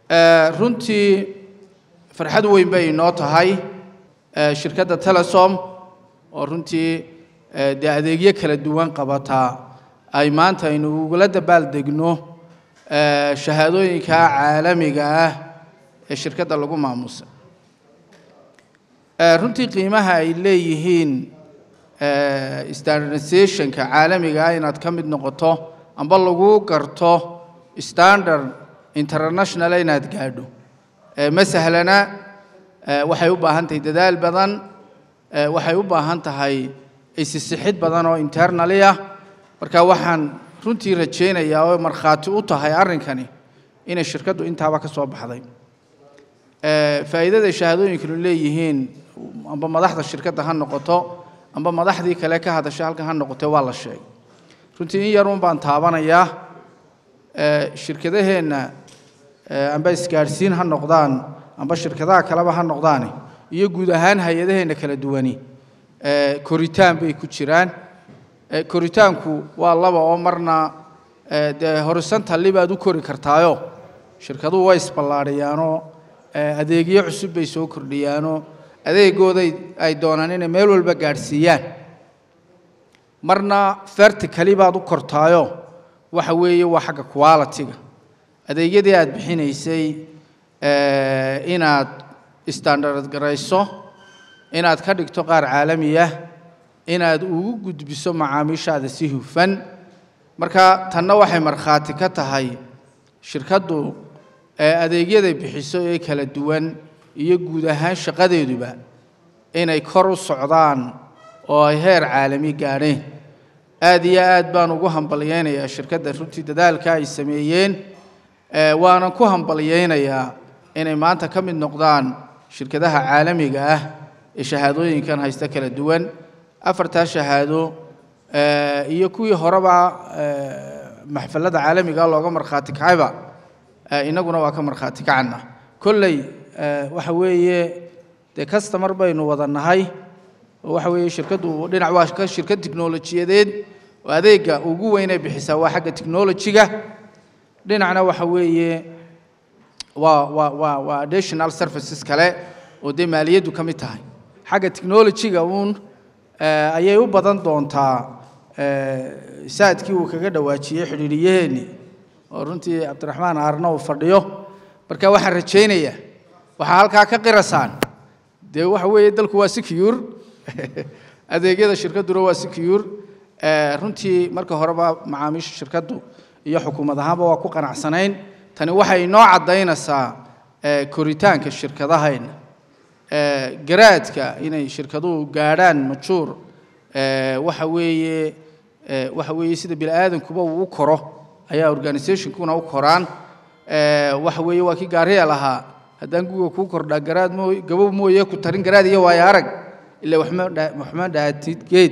runtii farxad weyn bay inoo tahay shirkadda telesom oo runtii dee adeegyo kala duwan qabataa ay maanta aynu ugula dabaaldegno shahaadooyinka caalamiga ah ee shirkadda lagu maamusay runtii qiimaha ay leeyihiin standardizationka caalamiga ah inaad ka mid noqoto amba lagu garto standard international inaad gaadho ma sahlana waxay u baahan tahay dadaal badan waxay u baahan tahay isisixid badan oo internali ah marka waxaan runtii rajaynayaa oo markhaati u tahay arrinkani inay shirkaddu intaaba ka soo baxday faa'iidada shahaadooyinkanu leeyihiin amba madaxda shirkadda ha noqoto amba madaxdii kale ka hadasha halkan ha noqotee waa la sheegay runtii in yarun baan taabanayaa shirkadaheenna amba isgaadhsiin ha noqdaan amba shirkadaha kaleba ha noqdaane iyo guud ahaan hay-adaheenna kala duwani koritaan bay ku jiraan koritaanku waa laba oo marna dee horisontalli baad u kori kartaayo shirkaduhu way isballaadhiyaanoo adeegyo cusub bay soo kordhiyaanoo adeegooday ay doonaan inay meel walba gaadhsiiyaan marna verticali baad u kortaayo waxa weeye waa xagga quality-ga adeegyadii aad bixinaysay inaad standard garayso inaad ka dhigto qaar caalamiya inaad ugu gudbiso macaamiishaada si hufan marka tanna waxay markhaati ka tahay shirkaddu adeegyaday bixiso ee kala duwan iyo guud ahaan shaqadeeduba inay kor u socdaan oo ay heer caalami gaadheen aad iyo aad baan ugu hambalyaynayaa shirkadda runtii dadaalka ay sameeyeen waanan ku hambalyaynayaa inay maanta ka mid noqdaan shirkadaha caalamiga ah ee shahaadooyinkan haysta kala duwan afartaa shahaado iyo kuwii horeba maxfalada caalamiga looga markhaati kacayba inaguna waa ka markhaati kacana kolley waxa weeye dee customer baynu wada nahay oo waxa weeye shirkaddu dhinac waa ka shirkad tiknolojiyadeed oo adeegga ugu weynay bixisaa waa xagga technology-ga dhinacna waxa weeye waa waa waa waa additional services kale oo dee maaliyaddu ka mid tahay xagga technology-ga uun ayay u badan doontaa saadkii uu kaga dhawaajiyey xidhiidhiyaheenni oo runtii cabdiraxmaan aarna uu fadhiyo marka waxaan rajaynayaa waxaa halkaa ka qirasaan dee waxa weeye dalku waa secure adeegyada shirkadduna waa secure runtii marka horeba macaamiisha shirkaddu iyo xukuumad ahaanba waa ku qanacsanayn tani waxay inoo caddaynaysaa koritaanka shirkadahayna garaadka inay shirkaduhu gaadhaan majuur waxa weeye waxa weeye sida bini aadankuba uu u koro ayaa organizationkuna u koraan waxa weeye waa kii gaariya lahaa haddaan guga kuu kordhaa garaad moo gabow mooye ku tarin garaad iyo waayo arag ilaa waxma waxma dhaatid geed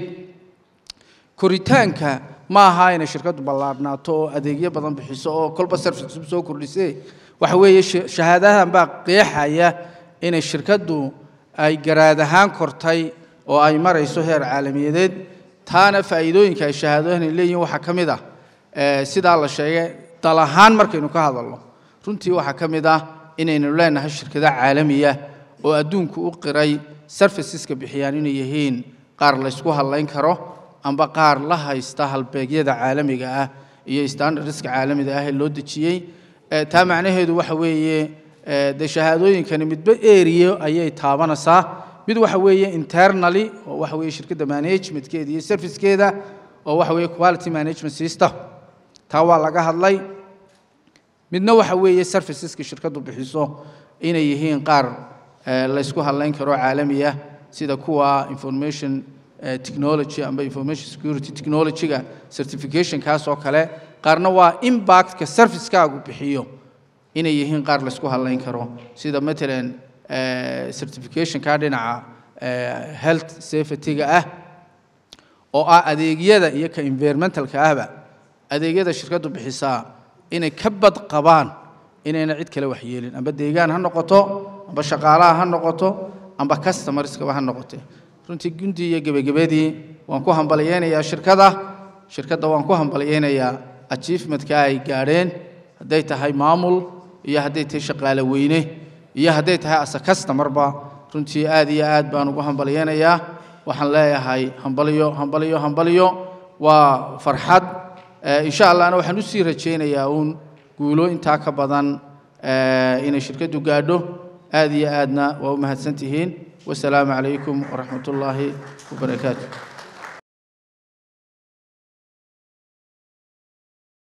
koritaanka ma aha inay shirkaddu ballaadhnaato oo adeegyo badan bixiso oo kolba service cusub soo kordhisee waxa weeye shahaadadan baa qeexaya inay shirkaddu ay garaad ahaan kortay oo ay marayso heer caalamiyadeed taana faa'iidooyinka ay shahaadooyinay leeyihiin waxaa ka mid ah sidaa la sheegay dal ahaan markaynu ka hadalno runtii waxaa ka mid ah inaynu leenahay shirkado caalamiya oo adduunku u qiray serviceska bixiyaan inay yihiin qaar laysku hadlayn karo amba qaar la haysta halbeegyada caalamiga ah iyo standardska caalamiga ah ee loo dejiyey taa macnaheedu waxa weeye dee shahaadooyinkani midba eriyo ayay taabanaysaa mid waxa weeye internally oo waxa weeye shirkadda managementkeeda iyo servicekeeda oo waxa weeye quality management system taa waa laga hadlay midna waxa weeye serviceska shirkaddu bixiso inay yihiin qaar laysku hadlayn karo caalami ah sida kuwa information technology amba information security technology-ga certification-kaas oo kale qaarna waa impact-ka service-kaagu bixiyo inay yihiin qaar laysku hadlayn karo sida matalan certification-ka dhinaca health safety-ga ah oo ah adeegyada iyo ka environmental-ka ahba adeegyada shirkaddu bixisaa inay ka bad qabaan inayna cid kale waxyeelin amba deegaan ha noqoto amba shaqaalaha ha noqoto amba customerskaba ha noqote runtii guntii iyo gebagabadii waan ku hambalyeynayaa shirkada shirkadda waan ku hambalyeynayaa achievementka ay gaadheen hadday tahay maamul iyo hadday tahay shaqaale weyne iyo hadday tahay asa customarba runtii aad iyo aad baan ugu hambalyeynayaa waxaan leeyahay hambalyo hambalyo hambalyo waa farxad insha allahna waxaan usii rajaynayaa uun guulo intaa ka badan inay shirkaddu gaadho aad iyo aadna waa u mahadsan tihiin wasalaamu calaykum waraxmat ullaahi wabarakaatu